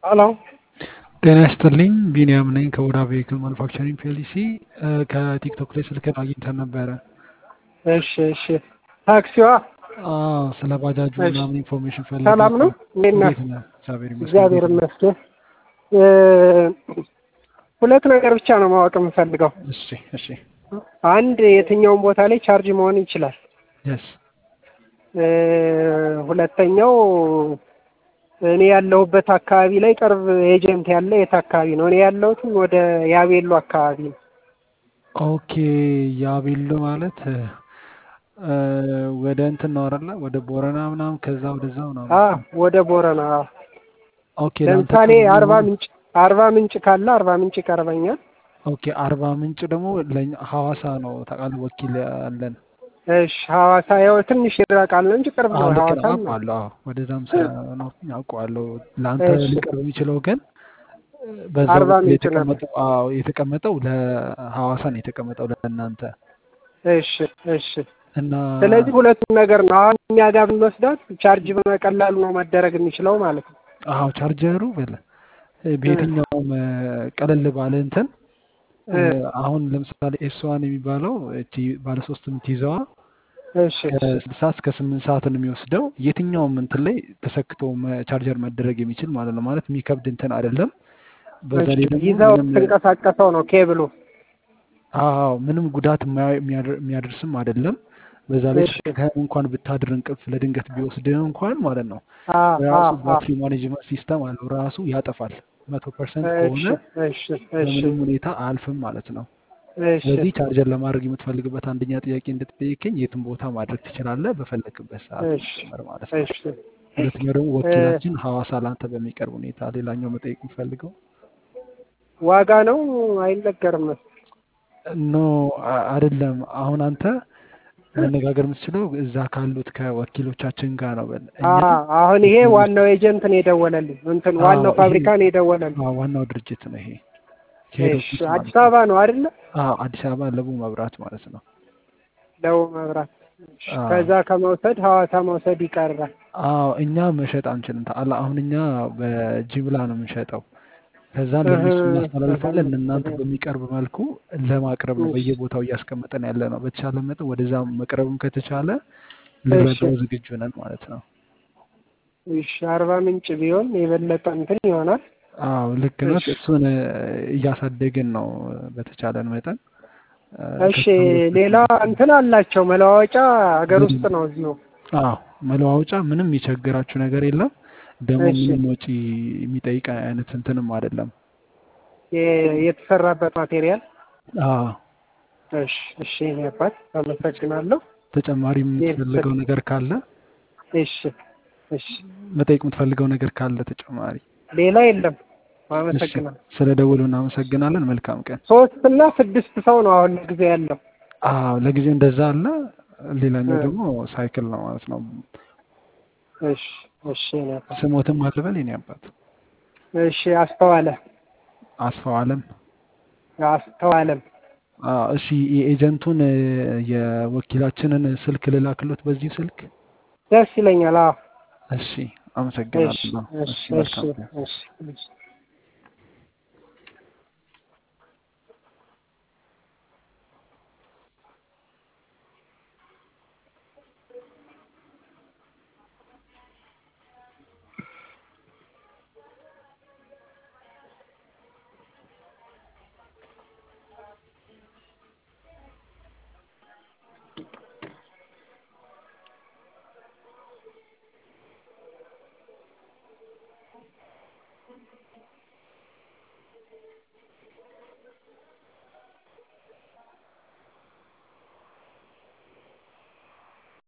ሄሎ ጤና ይስጥልኝ ቢኒያም ነኝ ከወዳ ቬሂክል ማኑፋክቸሪንግ ፒኤልሲ ከቲክቶክ ላይ ስልክን አግኝተን ነበረ። እሺ እሺ ታክሲዋ አዎ ስለ ባጃጁ እሺ ምናምን ኢንፎርሜሽን ፈልጌ ሰላም ነው እንዴት ነህ? እንዴት ነህ? እግዚአብሔር ይመስገን እግዚአብሔር እንዴት ነህ? ይመስገን። እ፣ ሁለት ነገር ብቻ ነው ማወቅ የምፈልገው። እሺ እሺ አንድ የትኛውም ቦታ ላይ ቻርጅ መሆን ይችላል። የስ እ፣ ሁለተኛው እኔ ያለሁበት አካባቢ ላይ ቅርብ ኤጀንት ያለ የት አካባቢ ነው? እኔ ያለሁት ወደ ያቤሎ አካባቢ ነው። ኦኬ ያቤሎ ማለት እ፣ ወደ እንትን ነው አይደለ? ወደ ቦረና ምናምን ከዛ ወደዛ ምናምን አ ወደ ቦረና አዎ። ኦኬ ለአንተ ለምሳሌ ቅርብ አርባ የሆነ ምንጭ አርባ ምንጭ ካለ አርባ ምንጭ ይቀርበኛል። ኦኬ አርባ ምንጭ ደግሞ ለኛ ሐዋሳ ነው ታውቃለህ ወኪል አለን እሺ ሐዋሳ ያው ትንሽ ይራቃል እንጂ ቅርብ አዎ ነው። ልክ ነው ሐዋሳም አውቀዋለሁ አዎ ወደዛም ስለኖርኩኝ አውቀዋለሁ ለአንተ እሺ ሊቀርብ የሚችለው ግን በዛው አርባ በኩል ምንጭ ነበር። የተቀመጠው አዎ የተቀመጠው ለሐዋሳ ነው የተቀመጠው ለእናንተ እሺ እሺ። እና ስለዚህ ሁለቱም ነገር ነው። አሁን እኛ ጋር ብንወስዳት ቻርጅ በቀላሉ ነው መደረግ የሚችለው ማለት ነው። አዎ ቻርጀሩ በለ እ በየትኛውም እ፣ ቀለል ባለ እንትን እ፣ እ አሁን ለምሳሌ ኤስዋን የሚባለው እቺ ባለሶስት የምትይዘዋ እሺ ከስድስት ሰዓት እስከ ስምንት ሰዓት ነው የሚወስደው። የትኛውም እንትን ላይ ተሰክቶ መ- ቻርጀር መደረግ የሚችል ማለት ነው። ማለት የሚከብድ እንትን አይደለም። በዛ እሺ ላይ ደግሞ ይዘው ምንም ትንቀሳቀሰው ነው ኬብሉ። አዎ ምንም ጉዳት የማያ- የሚያደር- የሚያደርስም አይደለም። በዛ ላይ እሺ ተኝተህ እንኳን ብታድር እንቅልፍ ለድንገት ቢወስድህ እንኳን ማለት ነው አ አ ራሱ አ ባትሪ ማኔጅመንት ሲስተም አለው ራሱ ያጠፋል። መቶ ፐርሰንት እሺ ከሆነ እሺ እሺ በምንም ሁኔታ አያልፍም ማለት ነው። እሺ ስለዚህ ቻርጀር ለማድረግ የምትፈልግበት አንደኛ ጥያቄ እንደተጠየቀኝ የትም ቦታ ማድረግ ትችላለህ በፈለግበት ሰዓት እሺ ጭምር ማለት ነው። እሺ ሁለተኛው ደግሞ እ፣ ወኪላችን ሐዋሳ ላንተ በሚቀርብ ሁኔታ ሌላኛው መጠየቅ የምፈልገው ዋጋ ነው አይነገርም። ኖ አ- አይደለም። አሁን አንተ መነጋገር የምትችለው እዛ ካሉት ከወኪሎቻችን ጋር ነው። በል አ እኛ አሁን ይሄ ወኪሎች ዋናው ኤጀንት ነው የደወለልኝ። እንትን አዎ ዋናው ይሄ ፋብሪካ ነው የደወለልኝ። አዎ ዋናው ድርጅት ነው ይሄ ሄድ እሺ ኦፊስ አዲስ ማለት ነው። አበባ ነው አይደለ? አዎ አዲስ አበባ ለቡ መብራት ማለት ነው። ደቡብ መብራት። እሺ አዎ ከዛ ከመውሰድ ሐዋሳ መውሰድ ይቀርባል። አዎ እኛ መሸጥ አንችልም። ታላ አሁን እኛ በጅምላ ነው የምንሸጠው። ከዛ እህ ለእነሱ እህ እናስተላልፋለን። ለእናንተ እህ በሚቀርብ መልኩ ለማቅረብ ነው እሺ በየቦታው እያስቀመጠን ያለ ነው። በተቻለ መጠን ወደዛ መቅረብም ከተቻለ እሺ ልንረዳው ዝግጁ ነን ማለት ነው። እሺ አርባ ምንጭ ቢሆን የበለጠ እንትን ይሆናል። አዎ ልክ ነው። እሺ እሱን እ፣ እያሳደግን ነው በተቻለን መጠን እ፣ እሺ ከስተመሮች ሌላ እንትን አላቸው መለዋወጫ ሀገር ውስጥ በደንብ ነው እዚሁ። አዎ መለዋወጫ ምንም የሚቸግራችሁ ነገር የለም። ደግሞ እሺ ምንም ወጪ የሚጠይቅ አይነት እንትንም አይደለም። የ- የተሰራበት ማቴሪያል አዎ እሺ እሺ የኔ አባት አመሰግናለሁ። ተጨማሪ ይህ የምትፈልገው ነገር ካለ እሺ እሺ መጠየቅ የምትፈልገው ነገር ካለ ተጨማሪ። ሌላ የለም። እሺ አመሰግናለሁ። ስለ ደውሉ እናመሰግናለን። መልካም ቀን። ሶስት እና ስድስት ሰው ነው አሁን ጊዜ ያለው። አዎ ለጊዜው እንደዛ አለ። እ ሌላኛው ደግሞ ሳይክል ነው ማለት ነው። እሺ እሺ የኔ አባት ስሞትም አልበል የኔ አባት እሺ አስተዋለ አስፋው አለም። አስተዋለም አዎ እሺ የኤጀንቱን እ፣ የወኪላችንን ስልክ ልላክሎት በዚሁ ስልክ። ደስ ይለኛል። አዎ እሺ እሺ አመሰግናለሁ። እሺ እሺ እሺ መልካም ቀን። እሺ እሺ